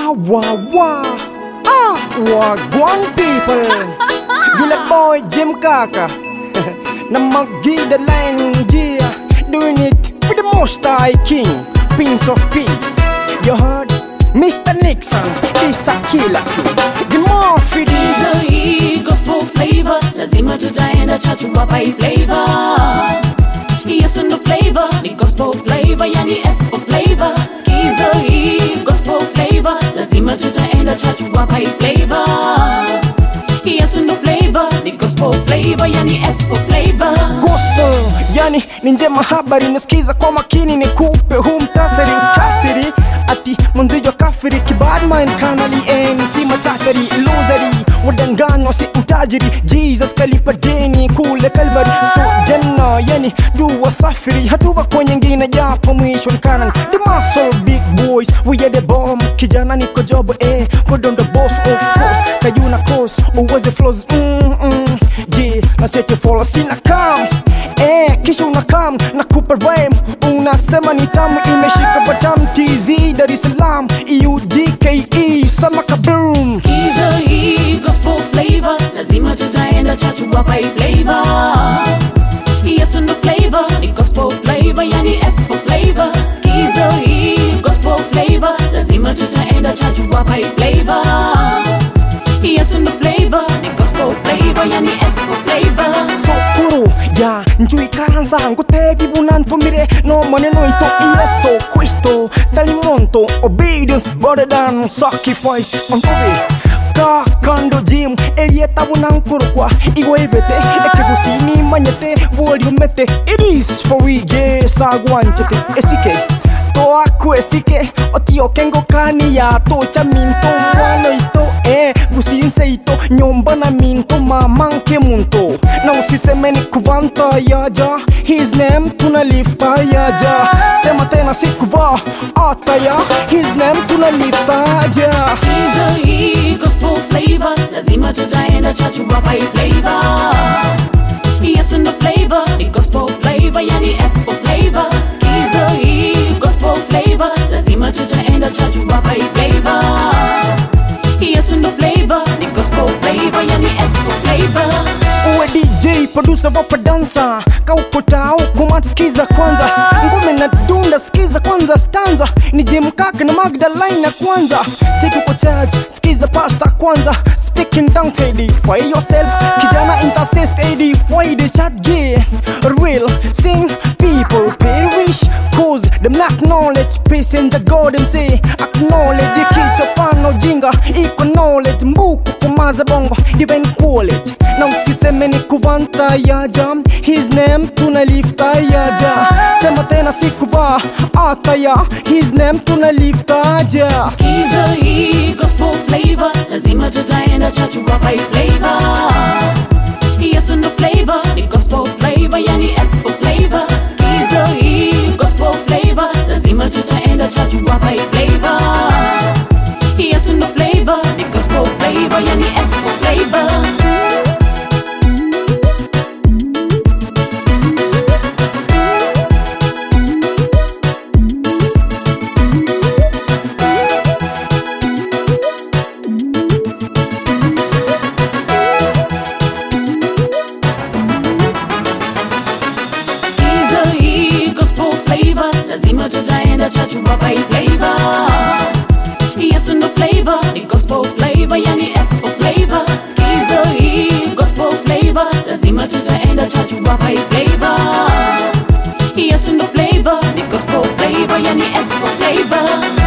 Wah wah wah. Ah, wagwan people. Vile boy Jim Kaka. na magida line yeah. Doing it with the most high king. Prince of peace. You heard? Mr. Nixon, is a killer. The more for this. Hizo hii gospel flavor lazima tutaenda chachu wapa hii flavor Yesu ndo flavor ni gospel flavor yani F for flavor Skizo hii gospel flavor lazima tutaenda chachu wapa hii flavor Yesu ndo flavor ni gospel flavor yani F for flavor gospel yani ni njema habari nasikiza kwa makini nikupe huu mtasari uskasiri ati mwanzijo kafiri kibadman kanali mc machachari losari wadanganywa si utajiri jesus kalipa deni kule kalvari so janna yani tu wasafiri hatuva kwenye ngine japo mwisho nkanan the muscle big boys we are the bomb kijana niko jobo eh kodon the boss of course kayuna cross uweze flows mm -mm. je naseke follow sina kam eh kisha unakam na kupa rhyme unasema ni tamu imeshika batam tz dar es salaam eudke sama kaboom Skizo hii gospel flavor lazima tutaenda chachu wapa hii flavor Yesu ndo flavor ni gospel flavor yani F for flavor Skizo hii gospel flavor lazima tutaenda chachu wapa hii flavor Yesu ndo flavor ni gospel flavor yani F for flavor sokuru ya njui karanza ngutegi bunantumire no maneno ito yeso kristo talimonto obedience better than sacrifice ontobe kakando jim elieta bunankurukwa igwebete ekegusini manyete woliumete it is for we ye sagwanchete esike toaku esike otiokengo kani ya tocha minto mwano ito eh gusinse ito nyomba na minto mamanke munto na usiseme ni kuvanta yaja his name tuna lifta yaja sema tena sikuva ataya his name tuna lifta ja Skizo hii gospel flavor lazima tutaenda chachu wapa hii flavor Yesu ndo flavor ni gospel flavor yani F for flavor Skizo hii gospel flavor lazima tutaenda chachu wapa hii flavor Yesu ndo flavor ni gospel flavor yani F for flavor uwe dj producer wapa dansa kaukota ukumat skiza kwanza ngome na dunda skiza kwanza stanza ni jimkaka na magdalene na kwanza situko charge skiza pasta kwanza speaking down say for yourself kijana intercess ad for the chat G real sing people perish cause them lack knowledge peace in the golden say acknowledge kichwa pano jinga iko knowledge mbuku kumaza bongo divine college na usiseme ni kuvanta yaja his name tuna lifta yaja sema tena sikuvaa ataya his name tuna lifta ja Skizo hii gospel flavor lazima tutaenda chachu wapa hii flavor Yesu ndo flavor ni gospel flavor yani F for flavor Skizo hii gospel flavor lazima tutaenda chachu wapa hii flavor Yesu ndo flavor ni gospel flavor yani F for flavor Skizo hii gospel flavor lazima tutaenda chachu wapa hii flavor Yesu ndo flavor ni gospel flavor yani F for flavor Skizo hii gospel flavor lazima tutaenda chachu wapa hii flavor Yesu ndo flavor ni gospel flavor yani F for flavor